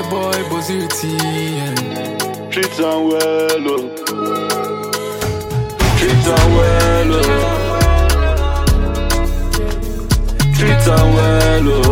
boy Bozirti. Treat am well, oh. Treat am well, oh. Treat am well, oh.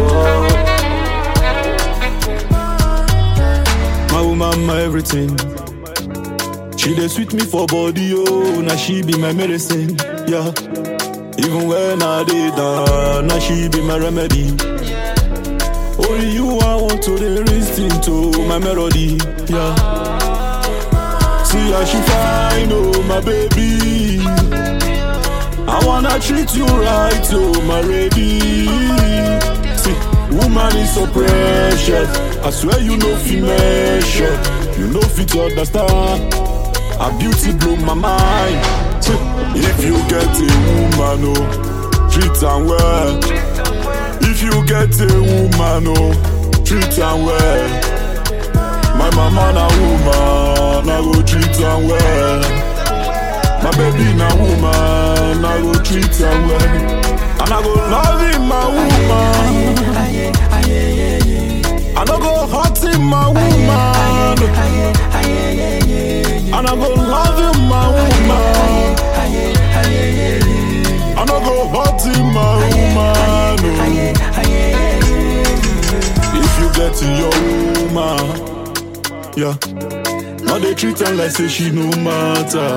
My woman, my everything. She dey sweet me for body, oh. Now she be my medicine, yeah. Even when I dey down, now she be my remedy. Only you I want to dey listen to my melody, yeah. See how she fine, oh my baby. I wanna treat you right, oh my lady. See, woman is so precious. I swear you know fi measure. You know fit understand. Her beauty blow my mind. See, If you get a woman, oh, treat her well. If you get a woman, oh, treat her well. My mama na woman, I go treat her well. My baby na woman, I go treat her well. And I go love him, my woman. I no go hurt him, my woman. And I go love him, my woman. I no go hurt him, my woman. oh. If you get to your woman, yeah. Now they treat her like say she no matter.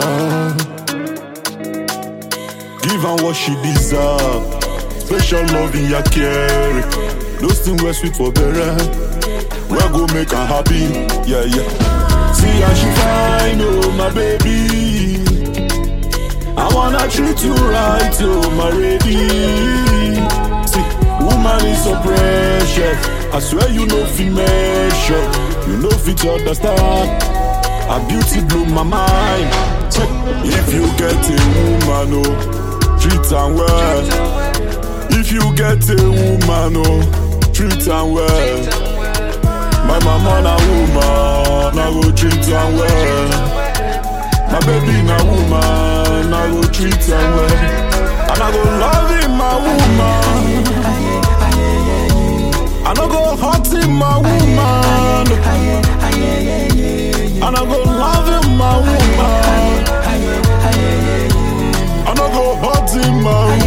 Give her what she deserve. Special love in your care. Those things were sweet for better. We go make her happy. Yeah, yeah. See how she fine, oh my baby. I wanna treat you right, oh my lady. See, woman is so precious. I swear you know fi measure. You know fit understand. Her beauty blew my mind. Check. If you get a woman, oh, treat her well. If you get a woman, oh, treat her well. My mama na woman, I go treat her well. My baby na woman, I go treat her well. And I go love him, my woman. I no go hurt him, my woman. And I go love him, my woman. I no go hurt him, my